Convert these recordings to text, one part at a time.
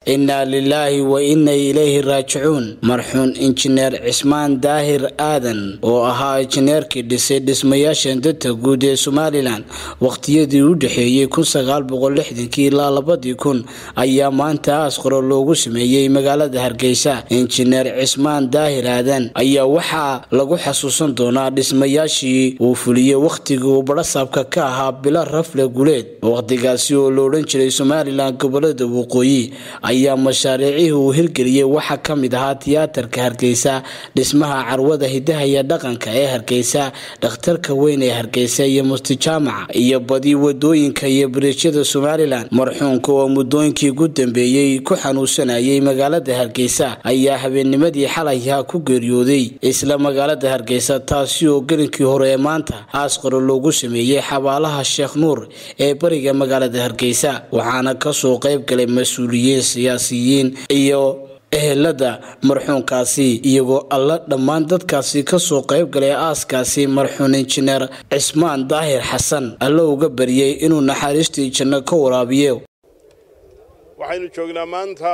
innaa lilaahi wa inna ilayhi raajicuun marxuun injineer cismaan daahir aadan oo ahaa injineerkii dhisay dhismayaashan danta guud ee somalilan wakhtiyadii u dhexeeyey ilaa labadii kun ayaa maanta aasqaro loogu sameeyey magaalada hargeysa injineer cismaan daahir aadan ayaa waxaa lagu xasuusan doonaa dhismayaashii uu fuliyey wakhtigii uu badhasaabka ka ahaa bilo rafle guleed wakhtigaasi oo la odhan jiray somalilan gobolada waqooyi ayaa mashaariicihii uu hirgeliyey waxaa ka mid ahaa tiyaatarka hargeysa dhismaha carwada hidaha iyo dhaqanka ee hargeysa dhakhtarka weyn ee hargeysa iyo mustijaamaca iyo badi wadooyinka iyo biriijyada somalilan marxuunka oo muddooyinkii ugu dambeeyey ku xanuunsanayay magaalada hargeysa ayaa habeennimadii xalayha ku geeriyooday isla magaalada hargeysa taasi oo gelinkii hore ee maanta aasqaro loogu sameeyey xabaalaha sheekh nuur ee bariga magaalada hargeysa waxaana kasoo qayb galay mas-uuliyiin siyaasiyiin iyo ehelada marxuunkaasi iyagoo alla dhammaan dadkaasi kasoo qayb galay aaskaasi marxuun injineer cismaan daahir xasan alla uga bariyey inuu naxariistii janno ka waraabiyo waxaynu joognaa maanta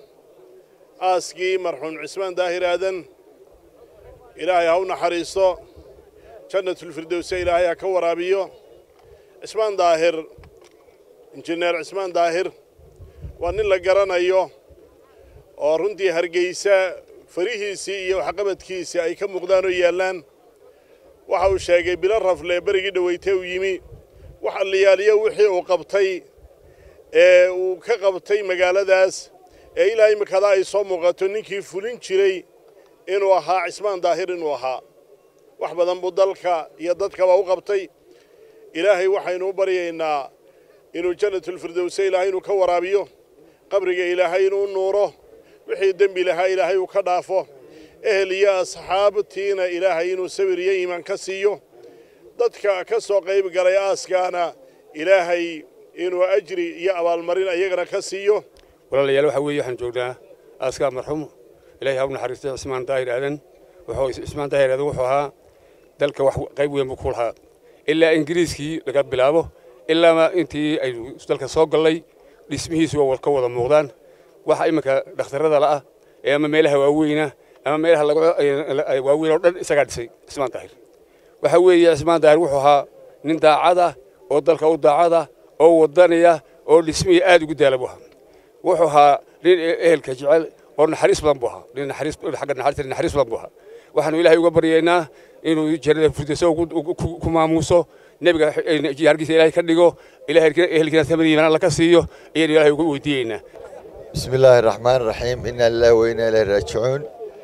aaskii marxuun cismaan daahir aadan ilaahay ha u naxariisto jannatulfirdowse ilaahay ha ka waraabiyo cismaan daahir injineer cismaan daahir waa nin la garanayo oo runtii hargeysa farihiisii iyo waxqabadkiisii ay ka muuqdaan oo yaallaan waxa uu sheegay bilo rafle berigii dhaweytee uu yimi wax alliyaaliyo wixii uu qabtay ee uu ka qabtay magaaladaas ee ilaa imikada ay soo muuqato ninkii fulin jiray inuu ahaa cismaan daahir inuu ahaa wax badan buu dalka iyo dadkaba u qabtay ilaahay waxaynu u baryaynaa inuu jannatulfirdowse ilaahay inuu ka waraabiyo qabriga ilaahay inuu nuuro wixii dembi lahaa ilaahay uu ka dhaafo ehel iyo asxaabtiina ilaahay inuu sabir iyo iimaan ka siiyo dadka ka soo qayb galay aaskaana ilaahay inuu ajri iyo abaalmarin ayagana ka siiyo walaalayaal waxa weeye waxaan joognaa aaskaa marxuum ilaahay ha u naxariistay cismaan daahir aadan wuxuu cismaan daahir aadan wuxuu ahaa dalka wax qayb weyn buu ku lahaa ilaa ingiriiskii laga bilaabo ilaa intii aynu dalka soo gallay dhismihiisu waa ka wada muuqdaan waxa iminka dhakhtarrada la'ah ee ama meelaha waaweyna ama meelaha waaweyn oo dhan isagaa dhisay cismaan daahir waxa weeye cismaan daahir wuxuu ahaa nin daacada oo dalka u daacada oo wadanaya oo dhismihii aad ugu daala buu ahaa wuxuu ahaa nin ehelka jecel oo naxariis badan buu ahaa nin naxariis xagga naxariista naxariis badan buu ahaa waxaanu ilaahay uga baryaynaa inuu jannada firdowsa ku maamuuso nebiga hargiisa ilaahay ka dhigo ilaahay ehelkiina samadiiman alla ka siiyo ayaynu ilaahay uga weydiiyeynaa bismi illaahi raxmaan raxiim inaa lillahi wa inaa ilaahi raajicuun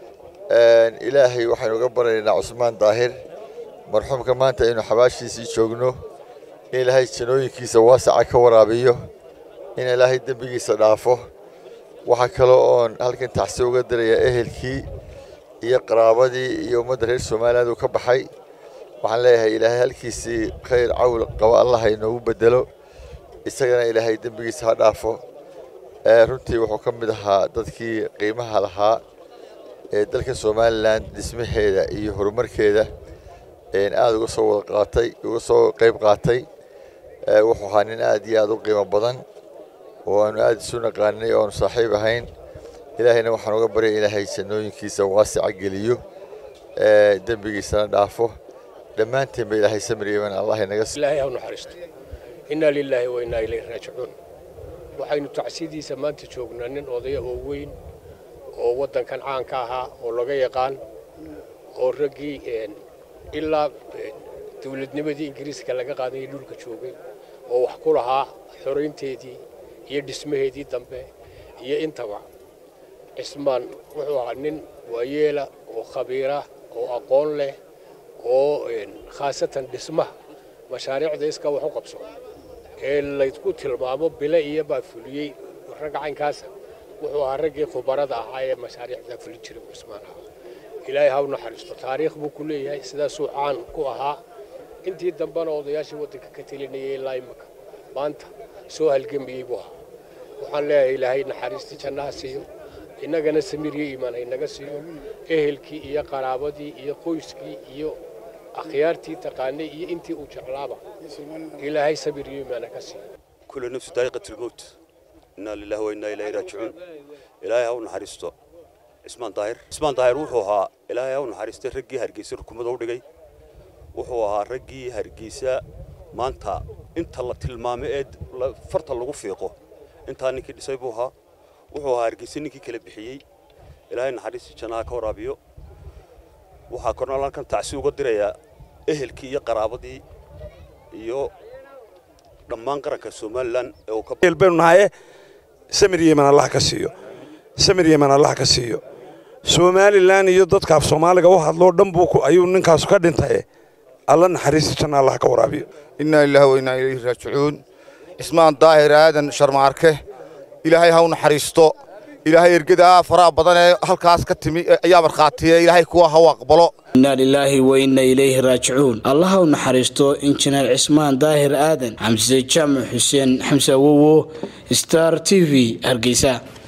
ilaahay waxaynu uga baryaynaa cusmaan daahir marxuumka maanta aynu xabaashiisii joogno in ilaahay janooyinkiisa waasaca ka waraabiyo in ilaahay dembigiisa dhaafo waxaa kaloo oon halkan taxsi uga dirayaa ehelkii iyo qaraabadii iyo ummadda reer somaliland uu ka baxay waxaan leeyahay ilaahay halkiisii khayr cawl qabo allah inoogu bedelo isagana ilaahay dembigiisa ha dhaafo runtii wuxuu ka mid ahaa dadkii qiimaha lahaa ee dalka somalilan dhismaheeda iyo horumarkeeda aada uga soo wada qaatay uga soo qayb qaatay wuxuu ahaa nin aad iyo aad u qiimo badan oo aanu aada isu naqaanay oo aanu saaxiib ahayn ilaahayna waxaan uga baryay ilaahay jannooyinkiisa waasica geliyo dembigiisana dhaafo dhammaanteenba ilaahay samriyeban allah inaga ilaahay ha u naxariisto innaa lilaahi wa innaa ilayhi raajicuun waxaynu tacsidiisa maanta joognaa nin odaya oo weyn oo waddankan caanka ahaa oo laga yaqaan oo raggii ilaa dawladnimadii ingiriiska laga qaadayay dhulka joogay oo wax ku lahaa xoraynteedii iyo dhismaheedii dambe iyo intaba cismaan wuxuu ahaa nin waayeela oo khabiira oo aqoon leh oo khaasatan dhismaha mashaariicda iska wax u qabso ee laysku tilmaamo bile iyo baa fuliyey ragga caynkaasa wuxuu ahaa raggii khubarada ahaa ee mashaariicda fulin jiray cismaan ahaa ilaahay ha u naxariisto taariikh buu ku leeyahay sidaasuu caan ku ahaa intii dambena odayaashii waddanka ka telinayay ilaa imaka maanta soo halgamayey buu ahaa waxaan leeyahay ilaahay naxariistii jannaha siiyo innagana samiiriyo iimaan haynaga siiyo ehelkii iyo qaraabadii iyo qoyskii iyo akhyaartii taqaanay iyo intii uu jeclaaba ilaahay sabir iyo iimaana ka siiyo كل نفس ذائقة الموت innaa lillahi wa innaa ilayhi raajicuun ilaahay ha u naxariisto cismaan daahir cismaan daahir wuxuu ahaa ilaahay ha u naxariistay raggii hargeysa rukumada u dhigay wuxuu ahaa raggii hargeysa maanta inta la tilmaamo ee farta lagu fiiqo intaa ninkii dhisay buu ahaa wuxuu ahaa hargeysa ninkii kala bixiyey ilaahay naxariistii jannaha ka waraabiyo waxaa kornal halkan tacsi uga dirayaa ehelkii iyo qaraabadii iyo dhammaan qaranka somalilan ee uu ka baynu nahaye samir yeman allah ka siiyo samir yeman allah ka siiyo somalilan iyo dadka af soomaaliga u hadloo dhan buu ayuu ninkaasu ka dhintaye alla naxariista janna allah ka waraabiyo innaa lillahi wa innaa ilayhi raajicuun cismaan daahir aadan sharmaarke ilaahay ha u naxariisto ilaahay ergadaa faraha badan ee halkaas ka timi ayaa markhaatiya ilaahay kuwa ha u aqbalo inna lilaahi wa inna ilayhi raajicuun allaha u naxariisto injineer cismaan daahir aadan xamse jaamac xuseen xamse awowo star t v hargeysa